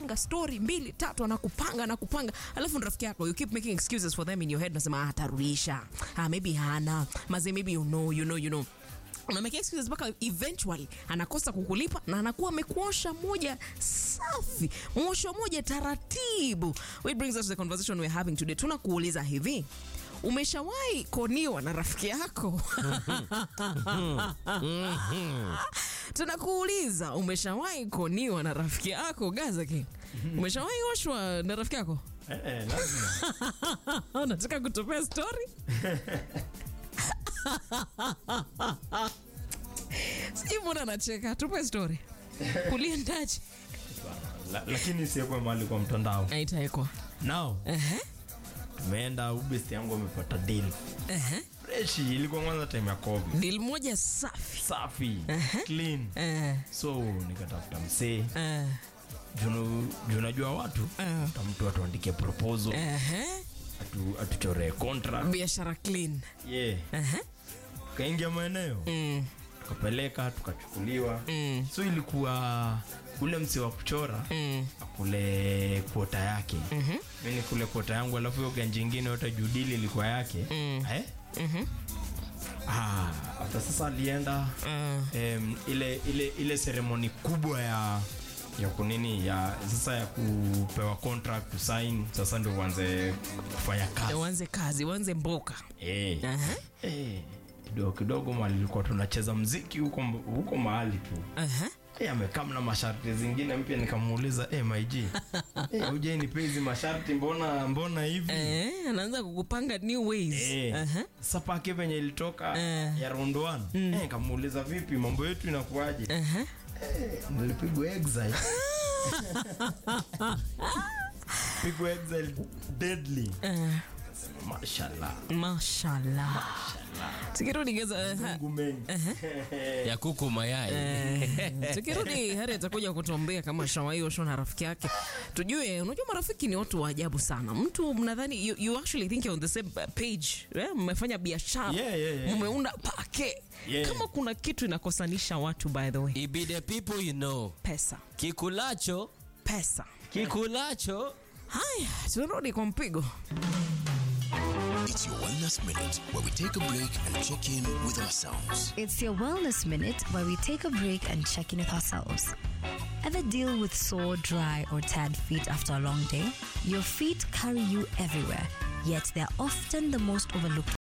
anakupanga story mbili tatu anakupanga anakupanga alafu ni rafiki yako you keep making excuses for them in your head nasema ah, atarudisha ah, maybe hana maze maybe you know you know you know unamekea excuses mpaka eventually anakosa kukulipa na anakuwa amekuosha moja safi mwosho moja taratibu which brings us to the conversation we're having today tunakuuliza hivi umeshawahi koniwa na rafiki yako tunakuuliza umeshawahi koniwa na rafiki yako gaza king umeshawahi oshwa na rafiki yako Eh, lazima. unataka kutupea story sijui mbona anacheka tupe story kuliendaje La, lakini siekwe mahali kwa mtandao aitaekwa nao tumeenda ubest yangu amepata deal freshi ilikuwa kwanza time ya covid dil moja safi safi clean Eh, so nikatafuta msee eh, Junu- juu unajua watu Eh. ta mtu atuandikie proposal ehe. atu, atuchoree contract biashara clean yeah. Ehe. tukaingia maeneo Mm, tukapeleka tukachukuliwa mm, so ilikuwa ule msi wa kuchora mm. akule kuota yake mm-hmm. mi ni kule kuota yangu alafu hiyo ganji ingine yote judili ilikuwa yake Mm. eh? Mhm. ah, hata sasa alienda Mm. em, ile ile ile seremoni kubwa ya ya kunini ya sasa ya kupewa contract kusign sasa ndio uanze kufanya kazi uanze kazi uanze mboka eh. Aha, Eh, kidogo kidogo mali ilikuwa tunacheza mziki huko huko mahali tu aha. Eh, amekaa na masharti zingine mpya nikamuuliza hey, maig hey, uje nipe hizi masharti mbona mbona hivi Eh, anaanza kukupanga new ways Eh, Aha. sasa pake venye ilitoka Eh. ya round one eh, nikamuuliza vipi mambo yetu inakuaje Aha. eh, nilipigwa exile pigwa exile deadly Eh, mashallah mashallah tukirudi geza Mungu mengi ya kuku mayai Eh, tukirudi hari atakuja kutuambia kama shawai osho na rafiki yake tujue unajua marafiki ni watu wa ajabu sana mtu mnadhani you, you actually think you're on the same page eh, mmefanya biashara Yeah, yeah, yeah. mmeunda pake Yeah. kama kuna kitu inakosanisha watu by the way It be the people you know pesa kikulacho pesa kikulacho haya tunarudi kwa mpigo It's your Wellness Minute, where we take a break and check in with ourselves. It's your Wellness Minute where we take a break and check in with ourselves. Ever deal with sore, dry, or tired feet after a long day? Your feet carry you everywhere, yet they're often the most overlooked